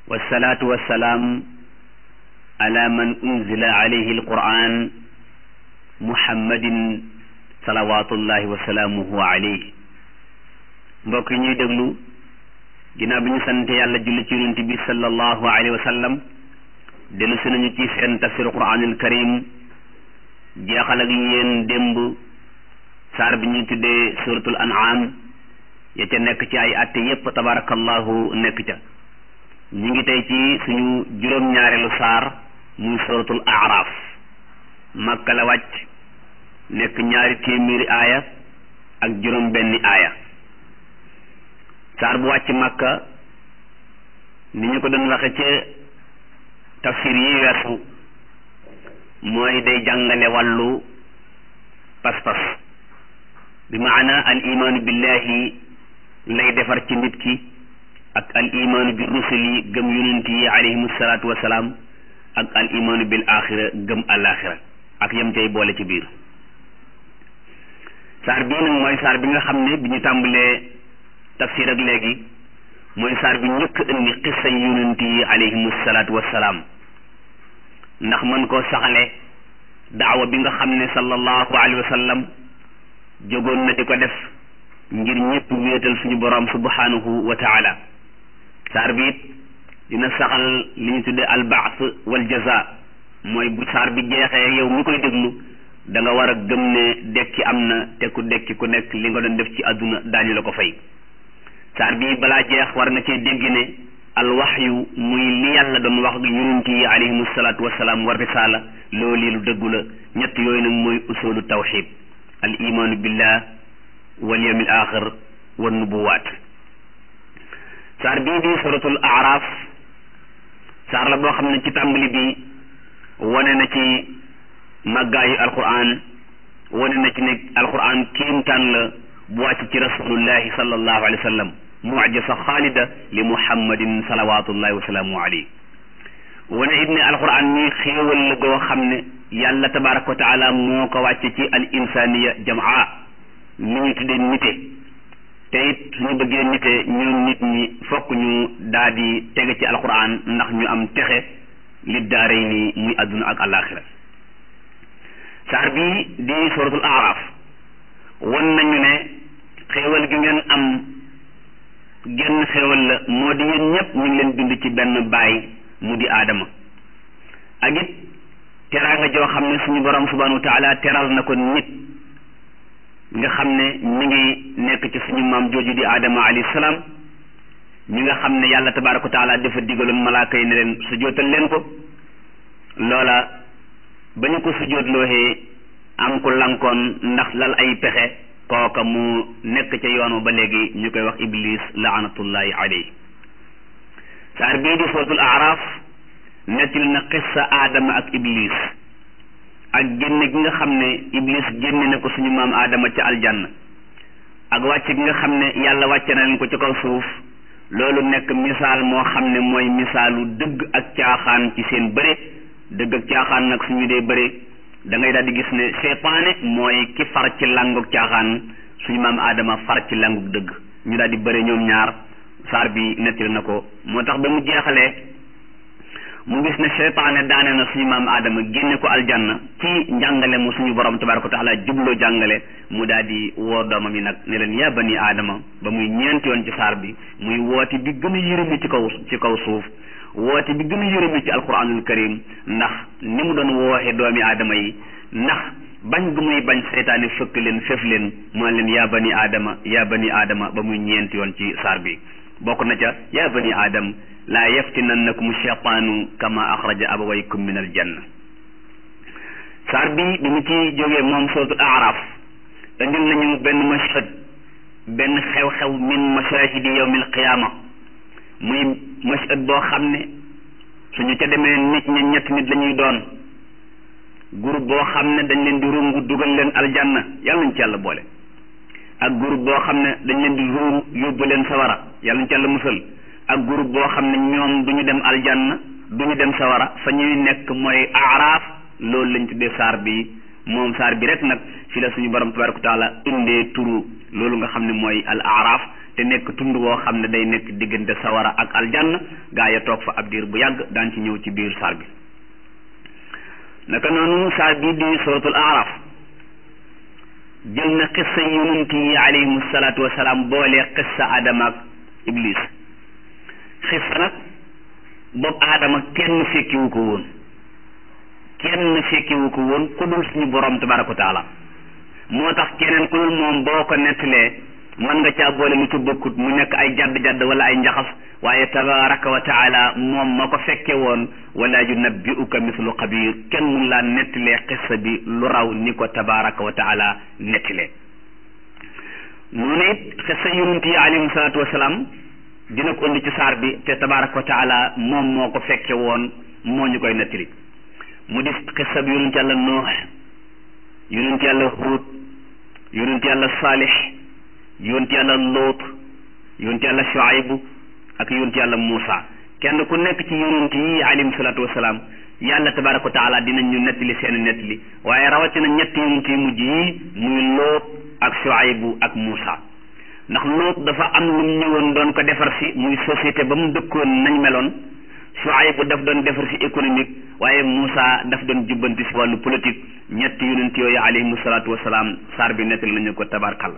والصلاة والسلام على من أنزل عليه القرآن محمد صلوات الله وسلامه عليه mbokk yi ñuy déglu ginnaaw bi ñu sant yàlla julli ci yonent bi sallallahu alayhi wa sallam dellu si nañu ci seen tafsir quranul karim jeexal ak yéen démb saar bi ñuy tuddee suratul an'am ya ca nekk ci ay atte yépp tabarakallahu nekk ca ñu ngi tey ci suñu juróom-ñaareelu saar muy suratul araf makka la wàcc nekk ñaari téeméeri aaya ak juróom benni aaya saar bu wàcc makka ni ñu ko doon waxe ca tafsir yi weesu mooy day jàngale wàllu pas-pas bi maana al imaanu billahi lay defar ci nit ki ak al imaanu bi rusuli gëm yonent yi alayhimu salaatu wasalaam ak al imaanu bil axira gëm alaxira ak yam cay boole ci biir saar bii nag mooy saar bi nga xam ne bi ñu tàmbalee tafsir ak léegi mooy saar bi njëkk indi xissa yonent yi alayhimu salaatu wasalaam ndax mën koo saxale daawa bi nga xam ne sallallahu alayhi wa sallam jógoon na di ko def ngir ñëpp wéetal suñu borom subhanahu wa taala saar bi it dina saxal li ñu tuddee albaas wal jaza mooy bu saar bi jeexee yow mi koy déglu da nga war a gëm ne dekki am na te ku dekki ku nekk li nga doon def ci àdduna daañu la ko fay saar bi balaa jeex war nga cee dégg ne al waxyu muy li yàlla doon wax ak yonent yi alayhimu salaatu wasalaam war risaala loolu lu dëggu la ñett yooyu nag mooy usulu tawxid al imaanu billah wal yawmil axir wa nubuwaat saar bii di suratul araf saar la boo xam ne ci tàmbali bi wane na ci màggaayu alquran wane na ci ne alquran kéemtaan la bu wàcc ci rasulullahi sallallahu alayhi wa sallam mucjisa xaalida li muhammadin salawatullahi wa salaamu alayhi wane it ne alquran mi xéewal la goo xam ne yàlla tabaraka wa taala moo ko wàcce ci al insaniya jamaa li ñu tuddee nite te it suñu bëggee nite ñun nit ñi fokk ñu daal di tege ci alquran ndax ñu am texe li daaray ni muy adduna ak alaxira saar bii di suratul araf wan nañu ne xéewal gi ngeen am genn xéewal la moo di yéen ñëpp ñu ngi leen bind ci benn baay mu di aadama ak it teraanga joo xam ne suñu borom subhanahu wa taala teral na ko nit nga xam ne mi ngi nekk ci suñu maam jooju di aadama alayhi salaam ñi nga xam ne yàlla tabaraka wa taala dafa digaloon malaaka yi ne leen sujootal leen ko loola ba ñu ko sujootlooxee am ku lankoon ndax lal ay pexe kooka mu nekk ca yoonu ba léegi ñu koy wax iblis laanatullahi alayhi saar bii di suratul araf nettali na xissa aadama ak iblis ak génne gi nga xam ne iblis génne na ko suñu maam aadama ca aljanna ak wàcc gi nga xam ne yàlla wàcce na leen ko ci kaw suuf loolu nekk misaal moo xam ne mooy misaalu dëgg ak caaxaan ci seen bëre dëgg ak caaxaan nag suñu dee bëre da ngay daal di gis ne seytaane mooy ki far ci langug caaxaan suñu maam aadama far ci langug dëgg ñu daal di bëre ñoom ñaar saar bi nettali na ko moo tax ba mu jeexalee mu gis ne seytaane daane na suñu maam aadama génne ko aljanna ci njàngale mu suñu borom tabaraka wa taala jubloo jàngale mu daal di woo doomam yi nag ne leen yaa bani aadama ba muy ñeenti yoon ci saar bi muy woote bi gën a yërëmi ci kaw ci kaw suuf woote bi gën a yërëmi ci alquranul karim ndax ni mu doon wooxe doomi aadama yi ndax bañ gu muy bañ seytaane fëkk leen fef leen moo leen yaa bani aadama yaa bani aadama ba muy ñeenti yoon ci saar bi bokk na ca yaa bani aadam laa yaftinannakum cheytaanu kama axraja abawaykum min aljanna saar bi bi mu ci jógee moom suratul araf indil nañu benn mashhad benn xew-xew min mashahidi yawmil qiyaama muy mashhad boo xam ne suñu ca demee nit ñi ñett nit la ñuy doon groupe boo xam ne dañ leen di rungu dugal leen aljanna yàlla nañ ci yàlla boole ak groupe boo xam ne dañ leen di rungu yóbbu leen sawara yàlla nañ ci yàlla musal ak groupe boo xam ne ñoom du ñu dem aljanna du ñu dem sawara fa ñuy nekk mooy aaraaf loolu lañ tuddee saar bi moom saar bi rek nag fi la suñu borom tabaraka wa taala indee turu loolu nga xam ne mooy al aaraaf te nekk tund woo xam ne day nekk diggante sawara ak aljanna gaa ya toog fa ab diir bu yàgg daan ci ñëw ci biir saar bi naka noonu saar bii di suratul araf jël na xissa yonent yi alayhimu salaatu wasalaam boole xissa adama ak iblis xissa nag boobu aadama kenn fekkiwu ko woon kenn fekkiwu ko woon ku dul suñu borom tabaraka wa taala moo tax keneen ku dul moom boo ko nettalee mën nga caa boole lu ci bokkut mu nekk ay jadd-jadd wala ay njaxas waaye tabaraka wa taala moom ma ko fekke woon wala yunabbi'uka mislu xabir kenn mun laa nettalee xissa bi lu raw ni ko tabaraka wa taala nettalee noonu it xissa yonent yi alayhim salaatu wasalaam dina ko indi ci saar bi te tabaraka wa taala moom moo ko fekke woon moo ñu koy nettali mu di xissa bi yonent yàlla noox yonent yàlla huud yonent yàlla saalix yonent yàlla loot yonent yàlla shuaybu ak yonent yàlla muusa kenn ku nekk ci yonent yi alayhim salaatu wasalaam yàlla tabaraka wa taala dinañ ñu nettali seen nettali waaye rawatina ñetti yonent yu mujj yi muy loot ak shuaybu ak muusa ndax loot dafa am lu mu ñëwoon doon ko defar si muy société ba mu dëkkoon nañ meloon Shuayb daf doon defar si économique waaye Moussa daf doon jubbanti si wàllu politique ñetti yonent yooyu alayhimu salaatu wasalaam saar bi nettali nañu ko tabarkal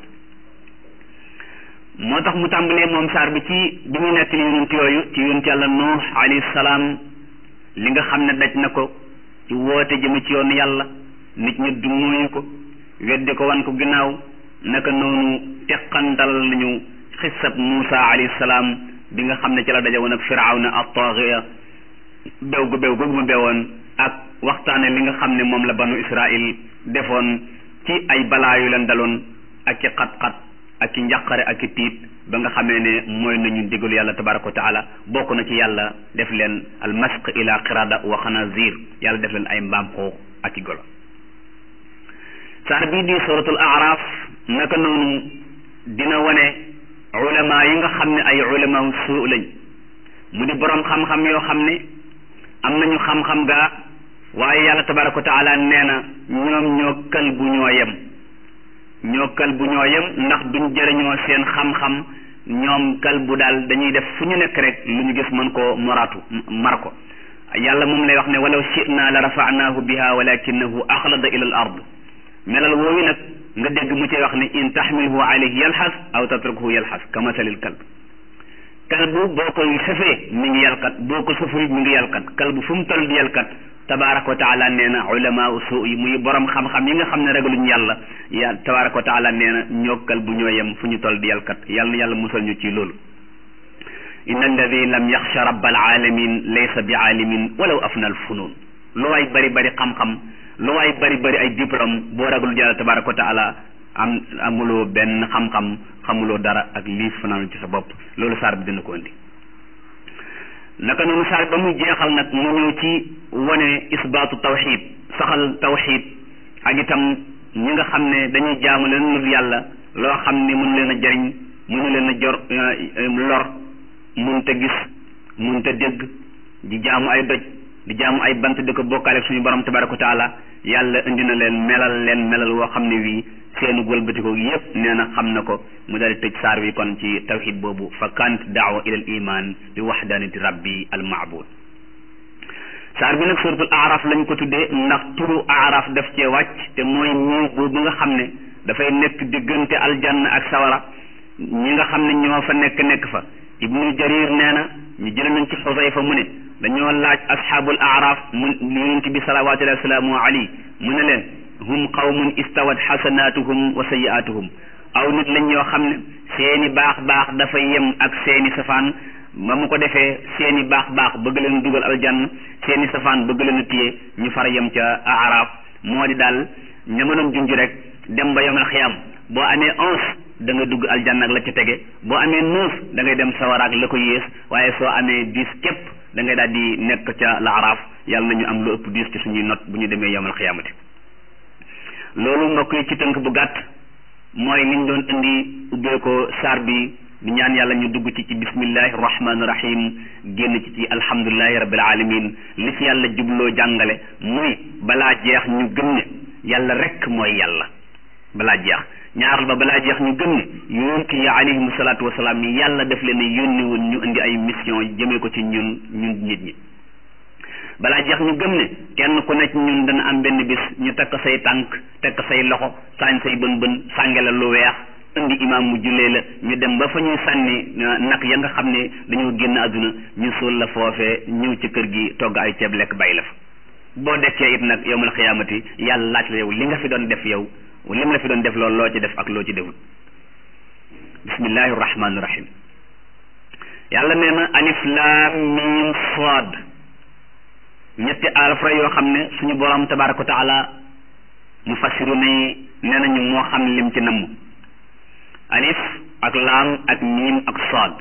moo tax mu tàmbalee moom saar bi ci bi muy nettali yonent yooyu ci yonent yàlla Nuux alayhi salaam li nga xam ne daj na ko ci woote jëme ci yoon yàlla nit ñi du mooyu ko weddi ko wan ko ginnaaw naka noonu teqantal nañu xissab Moussa alayhi salaam bi nga xam ne ci la daje woon ak firawna at-taghiya bew gu bew googu mu bewoon ak waxtaane li nga xam ne moom la banu Israil defoon ci ay balaa yu leen daloon ak ci xat-xat ak ci njàqare ak ci tiit ba nga xamee ne mooy nañu ndigalu yàlla tabaraka wa taala bokk na ci yàlla def leen al masq ila qirada wa xanazir yàlla def leen ay mbaam xoox ak i golo saar bii di suratul araf naka noonu dina wane ulama yi nga xam ne ay ulama suu lañ mu di borom xam-xam yoo xam ne am nañu xam-xam gaa waaye yàlla tabaraka wa taala nee na ñoom ñoo kal bu ñoo yem ñoo kal bu ñoo yem ndax duñ jëriñoo seen xam-xam ñoom kal bu daal dañuy def fu ñu nekk rek lu ñu gis mën koo moraatu mar ko yàlla moom lay wax ne walaw shi'na la rafa'nahu biha walakinahu axlada ila al ard melal woowu nag nga dégg mu cay wax ne in taxmilhu alayhi yalxas aw tatrukuhu yalxas ka masalil kalb kalbu boo ko sëfee mi ngi yalkat boo ko sëful mi ngi yalkat kalbu fu mu toll di yalkat tabaraka wa taala nee na ulama usuu yi muy borom xam-xam yi nga xam ne ragaluñu yàlla ya tabaraka wa taala nee na ñoo kalbu ñoo yem fu ñu toll di yalkat yàlla na yàlla musal ñu ci loolu inna alladi lam yaxsha rabbal alamin laysa bi aalimin walaw afna al funun lu waay bari bari xam-xam lu waay bari bari ay diplôme boo ragalul yàlla tabaraka wa taala am amuloo benn xam-xam xamuloo dara ak lii fanaan ci sa bopp loolu saar bi dina ko indi naka noonu saar ba muy jeexal nag mu ñëw ci wane isbaatu tawxid saxal tawxid ak itam ñi nga xam ne dañuy jaamu leen lu yàlla loo xam ne mënu leen a jariñ mënu leen a jor lor mun te gis mun te dégg di jaamu ay doj di jaamu ay bant di ko bokkaale suñu borom tabaraka wa taala yàlla indi na leen melal leen melal woo xam ne wii seenu wëlbatiko yépp nee na xam na ko mu daal di tëj saar wi kon ci tawxid boobu fa kant daawa ila al iman bi waxdanati rabbi al maabud saar bi nag suratul araf lañ ko tuddee ndax turu araf daf cee wàcc te mooy miir boobu nga xam ne dafay nekk diggante aljanna ak sawara ñi nga xam ne ñoo fa nekk nekk fa ibnu jarir nee na ñu jële nañ ci xusayfa mu ne dañoo laaj asxaabul araf mu yonent bi salawatullahi wasalaamu alayhi mu ne leen hum qawmun istawat xasanaatuhum wa sayiaatuhum aw nit lañ yoo xam ne seeni baax baax dafa yem ak seeni safaan ba mu ko defee seeni baax baax bëgg leen dugal aljanna seeni safaan bëgg leen a téye ñu far yem ca araf moo di daal ñamanoon junj rek dem ba yomal xiyam boo amee onze da nga dugg aljanna ak la ca tege boo amee neuf da ngay dem sawaraak la ko yées waaye soo amee dix képp da ngay daal di nekk ca la araf yàlla nañu am lu ëpp dix ci suñuy not bu ñu demee yomal xiyamati loolu mbokk yi ci tënk bu gàtt mooy liñ doon indi ubbee ko saar bi di ñaan yàlla ñu dugg ci ci bismillahi rahmaani rahim génn ci ci alhamdulilahi rabbil alamin li ci yàlla jubloo jàngale muy balaa jeex ñu gëm ne yàlla rekk mooy yàlla balaa jeex ñaaral ba balaa jeex ñu gëm ne yonent yi alayhimu salaatu wasalaam yi yàlla def leen yónni woon ñu indi ay mission jëmee ko ci ñun ñun nit ñi balaa jeex ñu gëm ne kenn ku nekk ñun dana am benn bis ñu takk say tànk takk say loxo saañ say bën bën sànge la lu weex indi imaam mu jullee la ñu dem ba fa ñuy sànni nag ya nga xam ne dañoo génn àdduna ñu suul la foofee ñëw ci kër gi togg ay ceeb lekk bàyyi la fa boo dekkee it nag yowmal xiyaamati yàlla laaj la yow li nga fi doon def yow lim la fi doon def loolu loo ci def ak loo ci deful bismillahi rahmaani rahim yàlla nee na alif laam miim saad ñetti alfra yoo xam ne suñu borom tabaraka wa taala mu fassiru ne nee nañu moo xam lim ci namm alif ak laam ak miim ak saad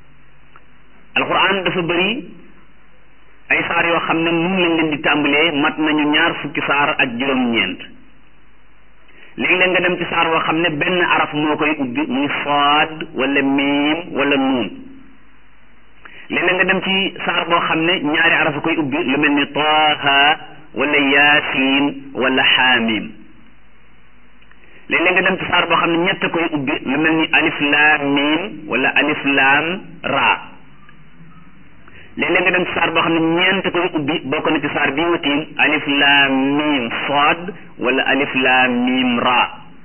alquran dafa bëri ay saar yoo xam ne mun lañ leen di tàmbalee mat nañu ñaar fukki saar ak juróom-ñeent léegi-léeg nga dem ci saar woo xam ne benn araf moo koy ubbi muy saad wala miim wala nuun léeg-léeg nga dem ci saar boo xam ne ñaari araf a koy ubbi lu mel ni taaha wala yaasin wala xaamim léeg-léeg nga dem ci saar boo xam ne ñett koy ubbi lu mel ni alif laam miim wala alif laam raa léeg-léeg nga dem ci saar boo xam ne ñeent koy ubbi bokk na ci saar bii watiim alif laam miim saad wala alif laam miim raa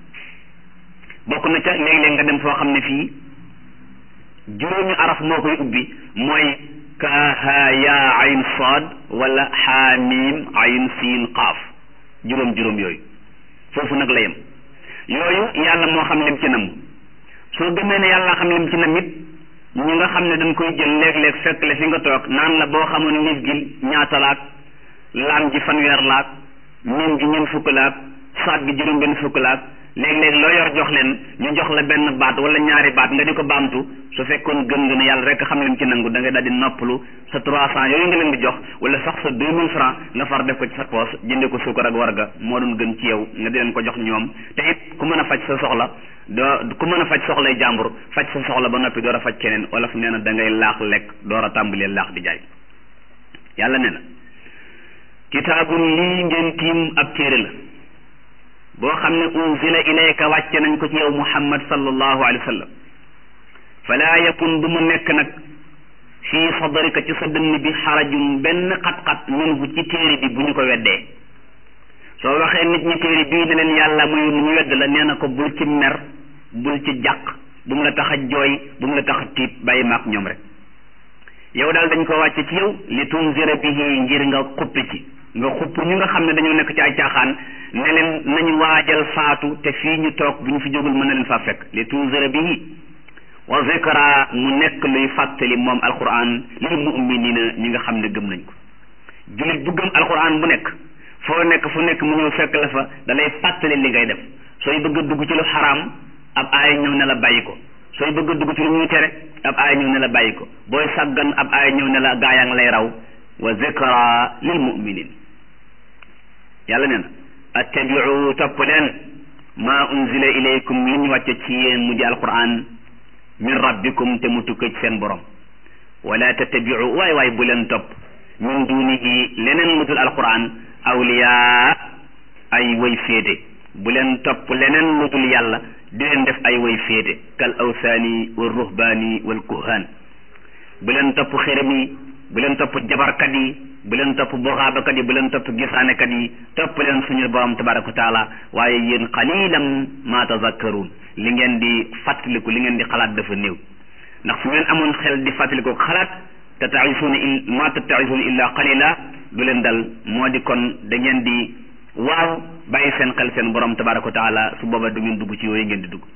bokk na ca léeg-léeg nga dem foo xam ne fii juróomi araf moo koy ubbi mooy kaaha yaa ayn saad wala xaamim ayn siin qaaf juróom juróom yooyu foofu nag la yem yooyu yàlla moo xam lim ci nam soo gëmee ne yàlla xam lim ci nam it ñi nga xam ne dañ koy jël léeg-léeg fekk la fi nga toog naan la boo xamoon nit gi ñaata laak laam ji fanweer laak miim gi ñeent fukk laak saat gi juróom benn fukk laak léeg-léeg loo yor jox leen ñu jox la benn baat wala ñaari baat nga di ko baamtu su fekkoon gëm nga ne yàlla rek xam lim ci nangu da ngay daal di noppalu sa trois cent yooyu nga leen di jox wala sax sa deux mille francs nga far def ko ci sa poos jënde ko suukar ak warga moo doon gën ci yow nga di leen ko jox ñoom te it ku mën a faj sa soxla doo ku mën a faj soxlay jàmbur faj sa soxla ba noppi door a faj keneen wala fu nee na da ngay laax lekk door a tàmbalee laax di jaay yàlla nee na kitaabun lii ngeen tiim ab téere la boo xam ne unzila ilayka wàcce nañ ko ci yow muhammad sallallahu alayhi wa sallam falaa yakun bu mu nekk nag fii sadrika ci sa dënn bi xarajum benn xat-xat minhu ci téere bi bu ñu ko weddee soo waxee nit ñi téere bii ne leen yàlla muy ñu wedd la nee na ko bul ci mer bul ci jàq bu mu la tax a jooy bu mu la tax a tiit bàyyi maak ñoom rek yow daal dañ ko wàcce ci yow li tunzira bihi ngir nga xuppi ci nga xupp ñu nga xam ne dañoo nekk ci ay caaxaan ne leen nañu waajal faatu te fii ñu toog bu ñu fi jógul mën na leen faa fekk li tunzira bihi wa zikra mu nekk luy fàttali moom alquran lil muminina ñi nga xam ne gëm nañ ko jullit bu gëm alquran bu nekk foo nekk fu nekk mu ñëw fekk la fa da lay fàttali li ngay def sooy bëgg a dugg ci lu xaraam ab aaya ñëw ne la bàyyi ko sooy bëgg a dugg ci lu ñuy tere ab aaya ñëw ne la bàyyi ko booy sàggan ab aaya ñëw ne la gaa yaa ngi lay raw wa zikra lil muminin yàlla nee na attabiu topp leen ma unzila ilaykum li ñu wàcce ci yéen mu di alquran min rabbikum te mu tukka ci seen borom wala tattabiu waay waay bu leen topp min dunihi leneen lu dul alquran awliya ay way féete bu leen topp leneen lu dul yàlla di leen def ay way féete kal awsaani wal ruhbaani wal kuhaan bu leen topp xërëm yi bu leen topp jabarkat yi bu leen topp boxaabakat yi bu leen topp gisaanekat yi topp leen suñu borom tabaraka wa taala waaye yéen qalilan ma tazakkaruun li ngeen di fàttaliku li ngeen di xalaat dafa néew ndax su ngeen amoon xel di fàttaliku xalaat tataisuuna il ma tataisuuna illa qalila du leen dal moo di kon da ngeen di waaw bàyyi seen xel seen borom tabaraka wa taala su booba du ngeen dugg ci yooyu ngeen di dugg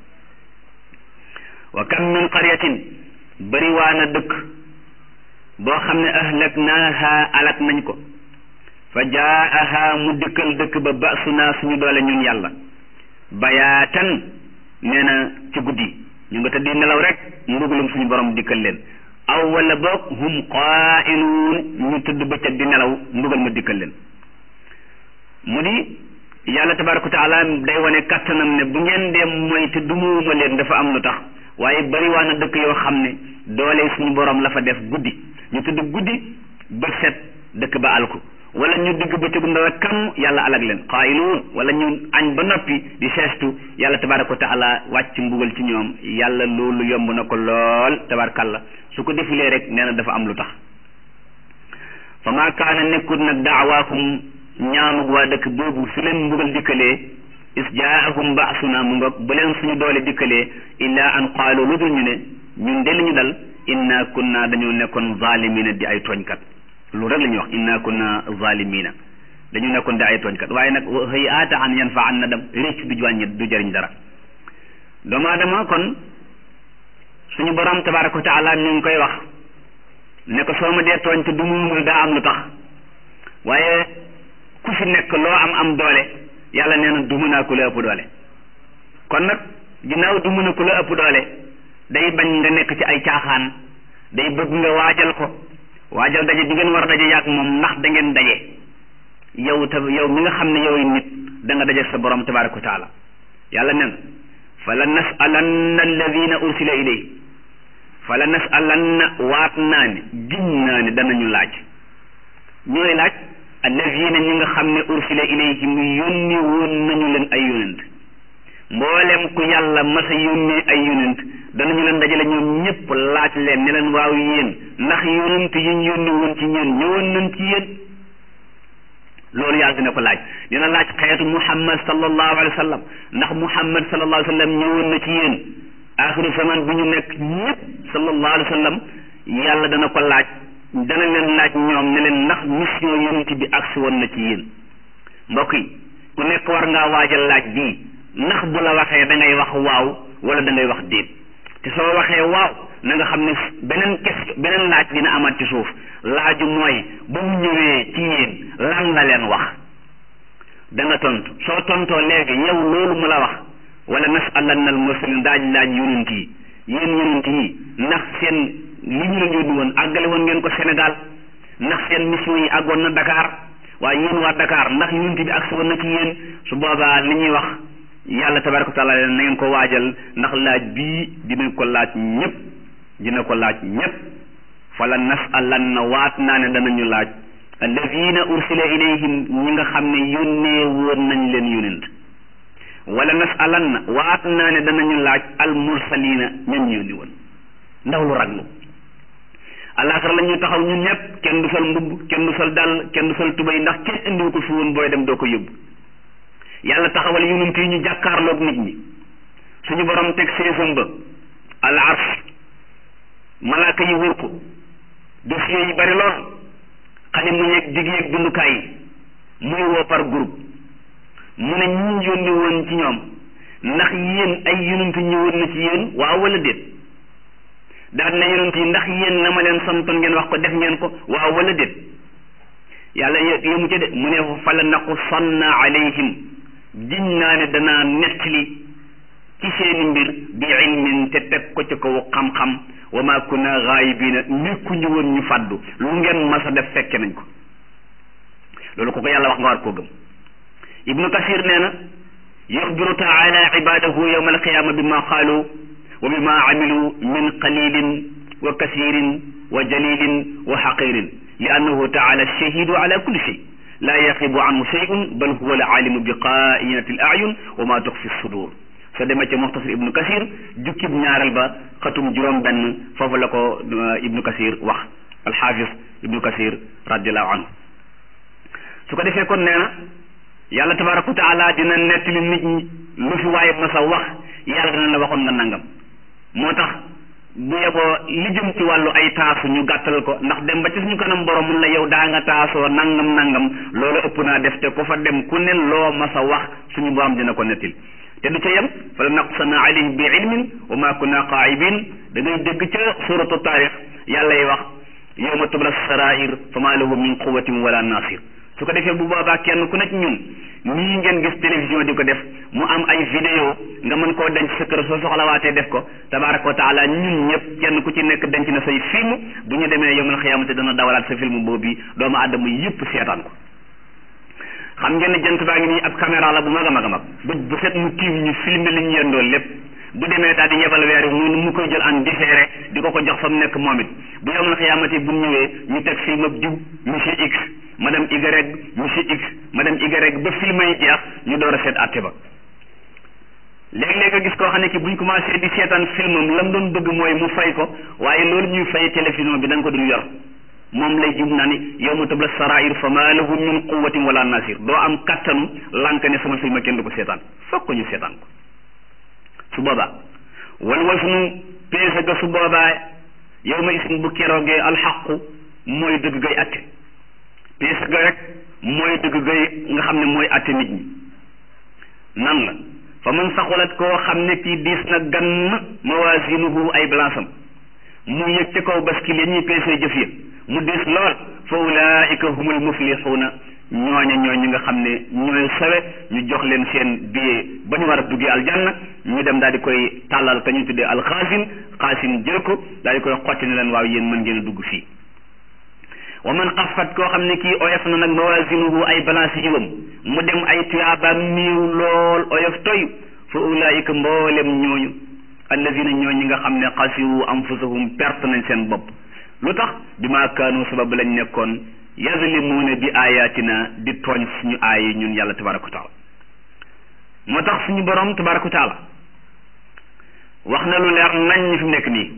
wa kam min qaryatin bëri waa na dëkk boo xam ne ahlaknaaha alak nañ ko fa jaaha mu dëkkal dëkk ba basuna suñu doole ñun yàlla bayaatan nee na ci guddi ñu nga tëddi nelaw rek mbugalum suñu borom dikkal leen aw wala boog hum qaa'iluun ñu tëdd bëccëg di nelaw mbugal ma dikkal leen mu di yàlla tabaraka wa taala day wane kattanam ne bu ngeen dee mooy te dumuwuma leen dafa am lu tax waaye bari waa na dëkk yoo xam ne doole suñu borom la fa def guddi ñu tëdd guddi bët set dëkk ba alku wala ñu digg bëccëgu ndara kam yàlla alag leen qaa'iluun wala ñu añ ba noppi di seestu yàlla tabaraka wa taala wàcc mbugal ci ñoom yàlla loolu yomb na ko lool tabarakàllah su ko defulee rek nee na dafa am lu tax fa maa kaana nekkut nag daawaakum ñaanu waa dëkk boobu su leen mbugal dikkalee is jaahum baasuna mu nga bu leen suñu doole dikkalee illa an qaalu lu dul ñu ne ñun de li ñu dal inna kunna dañoo nekkoon zalimina di ay tooñkat lu rek la ñuy wax inna kunna zalimina dañu nekkoon di ay tooñkat waaye nag xëy aata an yan fa an na dem récc du wàññi du jëriñ dara doomu aadama kon suñu borom tabaraka wa taala mi ngi koy wax ne ko soo ma dee tooñ te du muumul daa am lu tax waaye ku fi nekk loo am am doole yàlla nee na du mën a ku la ëpp doole kon nag ginnaaw du mën a ku la ëpp doole day bañ nga nekk ci ay caaxaan day bëgg nga waajal ko waajal daje bi ngeen war a daje yàgg moom ndax da ngeen daje yow ta yow mi nga xam ne yow nit da nga daje sa borom tabaraka wa taala yàlla nen fa la nasalanna alladina ursila ilayhi fa la nasalanna waat naa ne giñ naa ne danañu laaj ñooy laaj alladina ñi nga xam ne ursila ilayhim yónni woon nañu leen ay yonent mboolem ku yàlla masa yónnee ay yonent danañu leen dajale ñoom ñëpp laaj leen ne leen waaw yéen ndax yonent yi ñu yónni woon ci ñeen ñëwoon nañ ci yéen loolu yàlla dina ko laaj dina laaj xeetu muhammad sallallahu alayhi wa sallam ndax muhammad sallallahu alayhi wa sallam ñëwoon na ci yéen axiru zaman bi ñu nekk ñëpp sallallahu alayhi wa sallam yàlla dana ko laaj dana leen laaj ñoom ne leen ndax mission yonent bi agsi woon na ci yéen mbokk yi ku nekk war ngaa waajal laaj bii ndax bu la waxee da ngay wax waaw wala da ngay wax déet te soo waxee waaw na nga xam ne beneen question beneen laaj dina amaat ci suuf laaju mooy ba mu ñëwee ci yéen lan la leen wax da nga tontu soo tontoo léegi yow loolu mu la wax wala nasalanna al mursalin daaj laaj yonent yi yéen yonent yi ndax seen li ñu leen yónni woon àggale woon ngeen ko Sénégal ndax seen mission yi àggoon na Dakar waaye yéen waa Dakar ndax yonent bi agsi woon na ci yéen su boobaa li ñuy wax yàlla tabaraka wa taala leen na ngeen ko waajal ndax laaj bii dina ko laaj ñëpp dina ko laaj ñëpp fala nasalanna waat naa ne danañu laaj alladina ursila ilayhim ñi nga xam ne yónnee woon nañ leen yonent wala nasalanna waat naa ne danañu laaj al mursalina ñan yónni woon ndaw lu raglu àllaaxira la ñu taxaw ñun ñëpp kenn du sol mbubb kenn du sol dàll kenn du sol tubay ndax kenn indiwu ko fi woon booy dem doo ko yóbbu yàlla taxawal yonent yi ñu jàkkaarloog nit ñi suñu borom teg seesam ba al arsh malaaka yi wër ko dossier yi bari lool xale mu ñeeg digg yeeg dundukaay yi muy woo par groupe mu ne ñi yónni woon ci ñoom ndax yéen ay yonent ñëwoon na ci yéen waaw wala déet daal na yonent yi ndax yéen na ma leen santoon ngeen wax ko def ngeen ko waaw wala déet yàlla yému ca de mu ne fa la naqussanna alayhim giñ naa ne danaa nettali ci seeni mbir bi ilmin te teg ko ci kaw xam-xam wa ma kunna gaayibina nekkuñu woon ñu fàddu lu ngeen mas a def fekke nañ ko loolu ko ko yàlla wax nga war koo gëm ibnu kasir nee na yuxbiru taala ibadahu yawma alqiyama bima qaalu wa bima amilu min qalilin wa kasirin wa jalilin wa xaqirin li annahu taala shahidu ala kulli shay la yaqibu anhu shay'un bal huwa al alimu bi qainati al ayun wa ma tuxfi sudur soo demee ca muxtasar ibnu kasir jukkib ñaareel ba xatum juróom benn foofu la ko ibnu kasir wax alxaafis ibnu kasir radiallahu anhu su ko defee kon nee na yàlla tabaraka wa taala dina nettali nit ñi lu fi waaye masa wax yàlla dina la waxoon nga nangam moo tax bu yeboo li jëm ci wàllu ay taasu ñu gàttal ko ndax dem ba ci suñu kanam borom mun la yow daa nga taasoo nangam nangam loolu ëpp naa def te ku fa dem ku ne loo masa wax suñu borom dina ko nettil te du ca yem fa la naqsana alayhim bi ilmin wa ma kunna qaa'ibin da ngay dégg ca suratu taarix yàlla yi wax yawma tubla sarair fa ma lahu min quwatin wala nasir su ko defee bu boobaa kenn ku nekk ñun nii ngeen gis télévision di ko def mu am ay vidéo nga mën koo denc sa kër soo soxlawaatee def ko tabaraka wa taala ñun ñëpp kenn ku ci nekk denc na say film bu ñu demee yawmal xiyaamati dana dawalaat sa film boobu doomu aadama yëpp seetaan ko xam ngeen ne jant baa ngi nii ab caméra la bu mag a mag a mag bu bu set mu tiim ñu filmer li ñu yendoo lépp bu demee daal di yebal weer yi mu mu koy jël en différé di ko ko jox fa mu nekk moom it bu yawmal xiyaamati bu ñëwee ñu teg film ab diw monsieur X madame Y monsieur X madame Y ba film yi jeex ñu door a seet àtte ba léeg-léeg nga gis koo xam ne ki buñ commencé di seetaan filmam lam doon bëgg mooy mu fay ko waaye loolu ñuy fay télévision bi da nga ko dul yor moom lay jub naa ni yow ma tabla sarair fa ma lahu min quwatin wala nasir doo am kattanu lànk ne sama film kenn du ko seetaan foog ko ñu seetaan ko su boobaa wal wasnu peese ga su boobaa yow ma isin bu keroogee alxaqu mooy dëgg gay atte peese ga rek mooy dëgg gay nga xam ne mooy atte nit ñi nan la fa man saxulat koo xam ne kii diis na gann mawaasinuhu ay balansam mu yëg ca kaw baskil ya ñuy peesee jëf ya mu diis lool fa ulaika humul muflixuuna ñooña ñooy ñi nga xam ne ñooy sawe ñu jox leen seen billet ba ñu war a duggee aljanna ñu dem daal di koy tàllal ka ñu tuddee alxaasin xaasin jël ko daal di koy xotti ne leen waaw yéen mën ngeen a dugg fii wa man xafat koo xam ne kii oyof na nag mawaasinuhu ay balance yiwam mu dem ay tuyaabaam néew lool oyof toy fa ulaika mboolem ñooñu allazina ñooy ñi nga xam ne xasiru anfusahum perte nañ seen bopp lu tax bi maa kaanu sabab lañ nekkoon yazlimuuna bi ayatina di tooñ suñu aay yi ñun yàlla tabaraka wa taala moo tax suñu borom tabaraka wa taala wax na lu leer nañ ñi fi mu nekk nii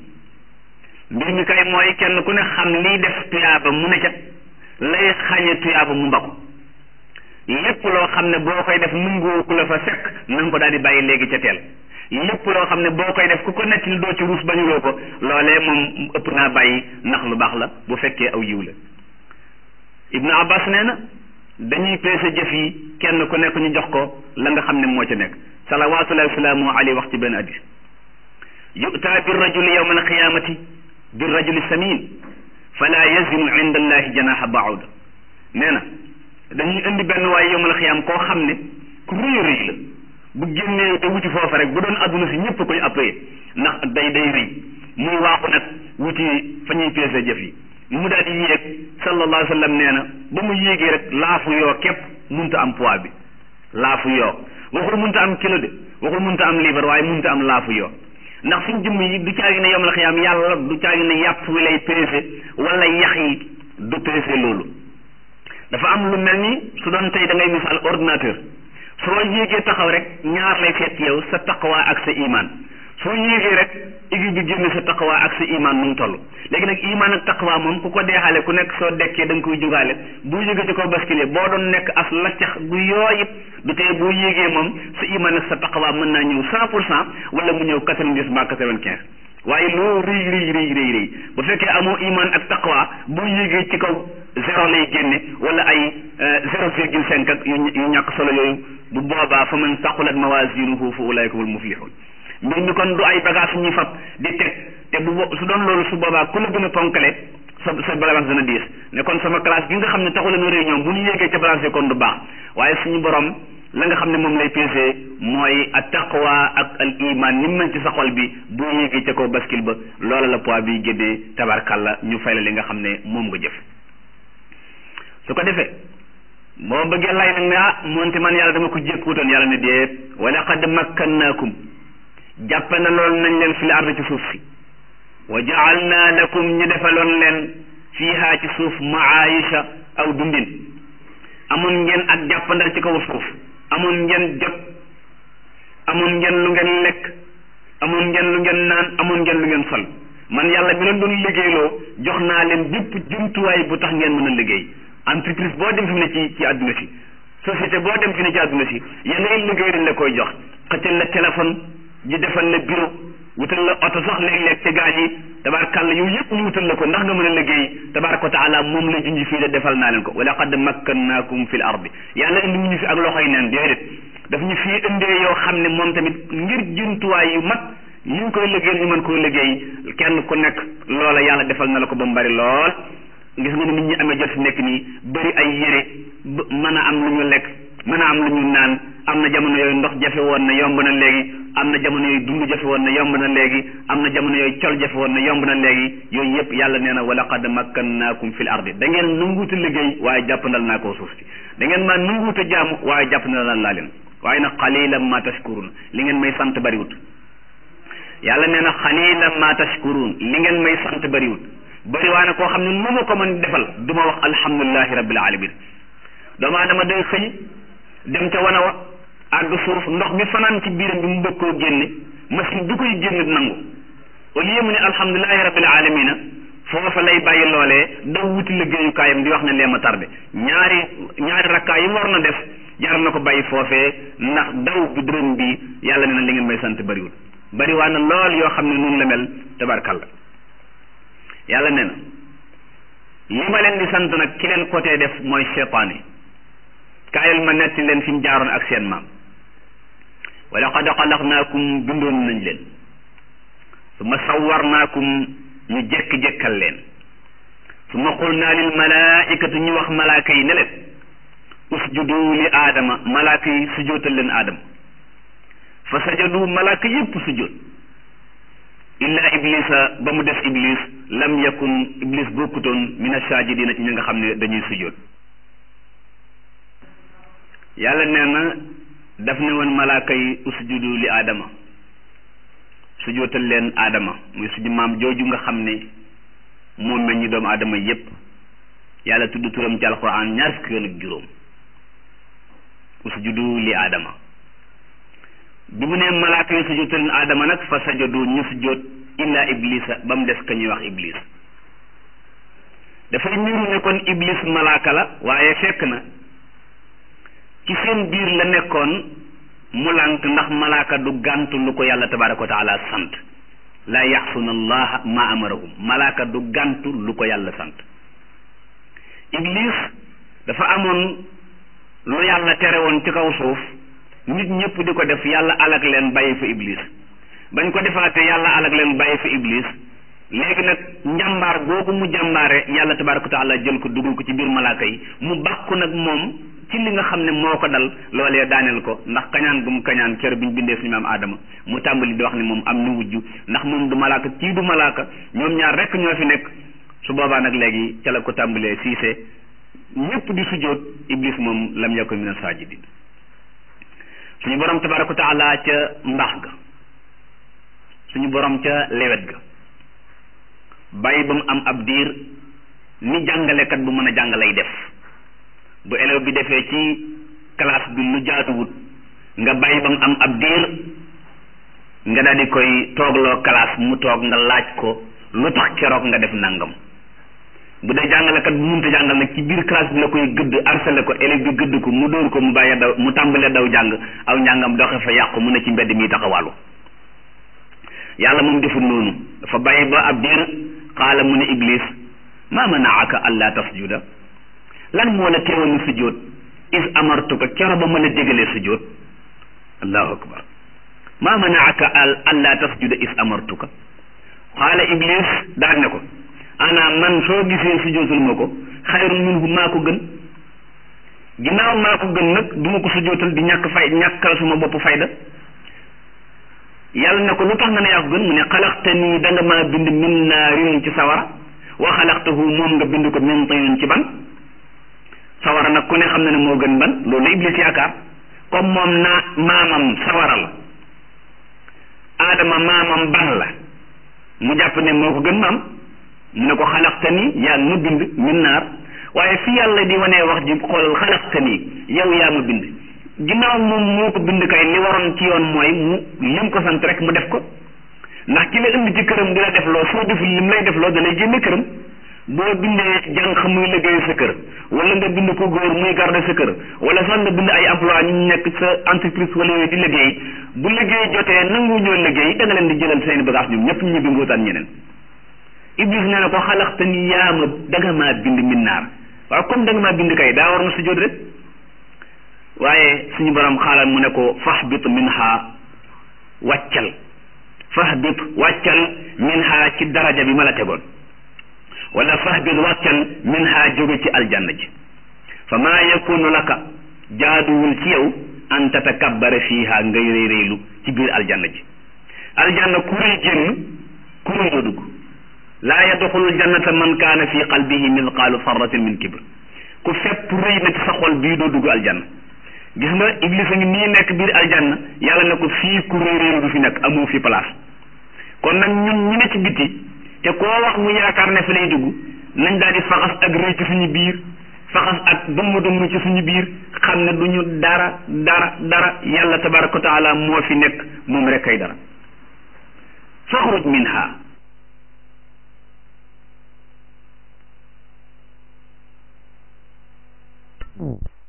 mbir mi kay mooy kenn ku ne xam liy def tuyaaba mu ne ca lay xañe tuyaaba mu mbako lépp loo xam ne boo koy def nungoo ku la fa fekk na nga ko daal di bàyyi léegi ca teel lépp loo xam ne boo koy def ku ko nekk li doo ci ruus bañuloo ko loolee moom ëpp naa bàyyi ndax lu baax la bu fekkee aw yiw la ibnu abbas nee na dañuy peese jëf yi kenn ku nekk ñu jox ko la nga xam ne moo ca nekk salawatullahi wasalaamu alayhi wax ci benn hadis yu'ta bir rajuli yawma alqiyamati bir rajuli samin fala yazinu inda allahi janaha ba'uda nee na dañuy indi benn waaye yawmal xiyaam koo xam ne ku rëy rëy la bu génnee te wuti foofa rek bu doon adduna si ñëpp koy appee ndax day day rëy muy waaxu nag wuti fa ñuy peese jëf yi mu daal di yéeg sallallahu alayhi wa sallam nee na ba mu yéegee rek laafu yoo képp munta am poids bi laafu yoo waxul munta am kilo de waxul munta am liibar waaye munta am laafu yoo ndax suñ jëmm yi du caagi ne yawmal xiyaam yàlla du caagi ne yàpp wi lay peese wala yax yi du peese loolu dafa am lu mel ni su doon tey da ngay misaal ordinateur soo yéegee taxaw rek ñaar lay seet yow sa taqwa ak sa iman soo yéegee rek équipe bi génne sa taqwa ak sa iman nu mu toll léegi nag iman ak taqwa moom ku ko deexale ku nekk soo dekkee da nga koy jugaale boo yéegee ci kaw bascule boo doon nekk as laccax gu yooyit du tee boo yéegee moom sa iman ak sa taqwa mën naa ñëw cent pour cent wala mu ñëw quatre-vingt-dix mbaa quatre-vingt-quinze waaye loo rëy rëy rëy rëy rëy bu fekkee amoo iman ak taqwa boo yéegee ci kaw zéro lay génne wala ay zéro virgule cinq ak yu ñàkk solo yooyu bu boobaa fa man saqulat mawazinuhu fa ulaika humul muflihun mbir mi kon du ay bagage ñuy fab di teg te bu su doon loolu su boobaa ku la gën a ponkale sa sa balance dana diis ne kon sama classe bi nga xam ne taxu leen réunion bu ñu yéegee ca balance bi kon du baax waaye suñu borom la nga xam ne moom lay pesé mooy at taqwa ak al iman ni mel ci sa xol bi bu yéegee ca kaw bascule ba loola la poids bi génnee tabarkalla ñu fay la li nga xam ne moom nga jëf su ko defee boo bëggee lay nag ne ah moonte man yàlla dama ko jékkuutoon yàlla ne déet wa laqad makkannaakum jàppe na lool nañ leen fi l ard ci suuf si wa jaalna lakum ñu defaloon leen fiiha ci suuf maayisha aw dundin amoon ngeen ak jàppandal ci kaw suuf amoon ngeen jot amoon ngeen lu ngeen lekk amoon ngeen lu ngeen naan amoon ngeen lu ngeen sol man yàlla mi leen doon liggéeyloo jox naa leen bépp jumtuwaay bu tax ngeen mën a liggéey entreprise boo dem fi mu ne ci ci àdduna si société boo dem fi ne ci àdduna si ya ngay liggéey dañ la koy jox xëccal la téléphone ji defal la bureau wutal la oto sax léeg-léeg ci gaañ yi tabaarkàlla yooyu yëpp ñu wutal la ko ndax nga mën a liggéey tabaaraka wa taala moom la junj fii de defal naa leen ko wa laqad makkannaakum fil ardi yàlla indi ñu fi ak loxoy neen déedéet daf ñu fii indee yoo xam ne moom tamit ngir jumtuwaay yu mag ñu ngi koy liggéey ñu mën koo liggéey kenn ku nekk loola yàlla defal na la ko ba mu bari lool gis nga ni nit ñi amee jot fi nekk nii bëri ay yére mën a am lu ñu lekk mën a am lu ñu naan am na jamono yooyu ndox jafe woon na yomb na léegi am na jamono yooyu dund jafe woon na yomb na léegi am na jamono yooyu col jafe woon na yomb na léegi yooyu yëpp yàlla nee na wa laqad makkannaakum fil ardi da ngeen nanguuta liggéey waaye jàppandal naa koo suuf si da ngeen maa nanguuta jaamu waaye jàppandal laa leen waaye nag xalilan ma tashkurun li ngeen may sant bariwut yàlla nee na xalilan ma tashkurun li ngeen may sant bariwut bari waa ne koo xam ne nu ma ko mën defal du ma wax alhamdulilahi rabbil alamin doomu aadama day xëy dem ca wana wa àgg suuf ndox mi fanaan ci biiram bi mu bëgg koo génne machine bi koy génne nangu au lieu mu ne alhamdulilahi rabbil alamina foofa lay bàyyi loolee daw wuti liggéeyukaayam di wax ne leema tardé ñaari ñaari rakkaa yi war na def jar na ko bàyyi foofee ndax daw bi dërëm bi yàlla ne na li ngeen may sant bariwul bari waa na lool yoo xam ne noonu la mel tabarkalla yàlla ne na li ma leen di sant nag ki leen côté def mooy cheytaan yi kaayal ma netti leen fi mu jaaroon ak seen maam wa laqad xalaqnaakum bindoon nañ leen summa sawwarnaakum ñu jekk-jekkal leen summa qulnaa lil malaaikati ñu wax malaaka yi ne leen usjudu li aadama malaaka yi sujootal leen aadama fa sajadu malaaka yépp sujoot illa iblisa ba mu def iblis lam yakun iblis bokkutoon min asajidina ci ñi nga xam ne dañuy sujoot yàlla nee na daf ne woon malaaka yi usjudu li aadama sujootal leen aadama muy suñu maam jooju nga xam ne moom meññi doomu aadama yépp yàlla tudd turam ci alquran ñaar fukki yoon ak juróom usjudu li aadama bi mu ne malaaka yi sujootal leen aadama nag fa sajadu ñu sujoot illa iblisa ba mu des ka ñuy wax iblis dafay niru ne kon iblis malaaka la waaye fekk na ci seen biir la nekkoon mu lànk ndax malaaka du gàntu lu ko yàlla tabaraka wa taala sant laa yaxsuna allaha ma amarahum malaaka du gàntu lu ko yàlla sant iblis dafa amoon lu yàlla tere woon ci kaw suuf nit ñëpp di ko def yàlla alag leen bàyyi fa iblis bañ ko defaatee yàlla alag leen bàyyi fa iblis léegi nag njàmbaar googu mu jàmbaare yàlla tabaraka wa taala jël ko dugal ko ci biir malaaka yi mu bàkku nag moom ci li nga xam ne moo ko dal loolee daaneel ko ndax kañaan gu mu kañaan kër bi ñu bindee suñu maam aadama mu tàmbali di wax ne moom am na wujju ndax moom du malaaka kii du malaaka ñoom ñaar rekk ñoo fi nekk su boobaa nag léegi ca la ko tàmbalee siise ñépp di sujjóot iblis moom lam yakun min as-sajidin suñu borom tabaraka wa taala ca mbaax ga suñu borom ca lewet ga bàyyi ba mu am ab diir ni jàngalekat bu mën a jàng lay def bu élève bi defee ci classe bi lu jaatuwut nga bàyyi ba mu am ab diir nga daal di koy toogloo classe mu toog nga laaj ko lu tax keroog nga def nangam bu dee jàngalekat bu munta jàngal nag ci biir classe bi la koy gëdd harcelé ko élève bi gëdd ko mu dóor ko mu bàyyi daw mu tàmbalee daw jàng aw njàngam doxe fa yàqu mu ne ci mbedd mi taxawàllu yàlla moom deful noonu dafa bàyyi ba ab diir xaala mu ne iblis ma manaaka alla tasjuda lan moo la teewoon ni sujjóot is amartuka kero ba mën a dégalee sujjóot allahu akbar ma manaaka al alla tasjuda is amartuka xaala iblis daan ne ko ana man soo gisee sujjóotul ma ko xayrun minhu maa ko gën ginnaaw maa ko gën nag du ma ko sujjóotal di ñàkk fay ñàkkal suma bopp fayda yàlla ne ko lu tax nga ne yaa ko gën mu ne xalaxte nii da nga maa bind min naarin ci sawara wa xalaxtahu moom nga bind ko min tinin ci ban sawara nag ku ne xam na ne moo gën ban loolu la iblis yaakaar comme moom naa maamam sawara la aadama maamam ban la mu jàpp ne moo ko gën maam mu ne ko xalaxte nii yaa ma bind min naar waaye fi yàlla di wanee wax ji xoolal xalaxte nii yow yaa ma bind ginnaaw moom moo ko bind kay li waroon ci yoon mooy mu lim ko sant rek mu def ko ndax ki la indi ci këram di la def loo soo deful lim lay def loo da lay génne këram boo bindee jànq muy liggéey sa kër wala nga bind ko góor muy garder sa kër wala sax nga bind ay emploi ñu nekk sa entreprise wala yooyu di liggéey bu liggéey jotee nangu ñoo liggéey da nga leen di jëlal seen bagage ñoom ñëpp ñu ñibbi ngootaan ñeneen iblis nee na ko xalaxte ni yaa ma danga maa bind min naar waaw comme danga maa bind kay daa war na sujjóot rek waaye suñu borom xaalal mu ne ko fahbit minha wàccal fahbit wàccal minha ci daraja bi ma la tegoon wala fahbit wàccal minha jóge ci aljanna ji fa maa yakunu laka jaaduwul ci yow an tatakabbara fiiha ngay réy réylu ci biir aljanna ji aljanna ku rëy génn ku rëy doo dugg laa yadxulul jannata man kaana fi qalbihi mithqaalu sarratin min kibr ku fépp rëy na ci sa xol bii doo dugg aljanna gis nga iblis a ngi nii nekk biir aljanna yàlla ne ko fii ku réeréeru du fi nekk amoo fi place kon nag ñun ñu ne ci biti te koo wax mu yaakaar ne fa lay dugg nañ daal di faxas ak rëy ci suñu biir faxas ak dumm dumm ci suñu biir xam ne du ñu dara dara dara yàlla tabaraka wa taala moo fi nekk moom rek kay dara faxruj minha Mm.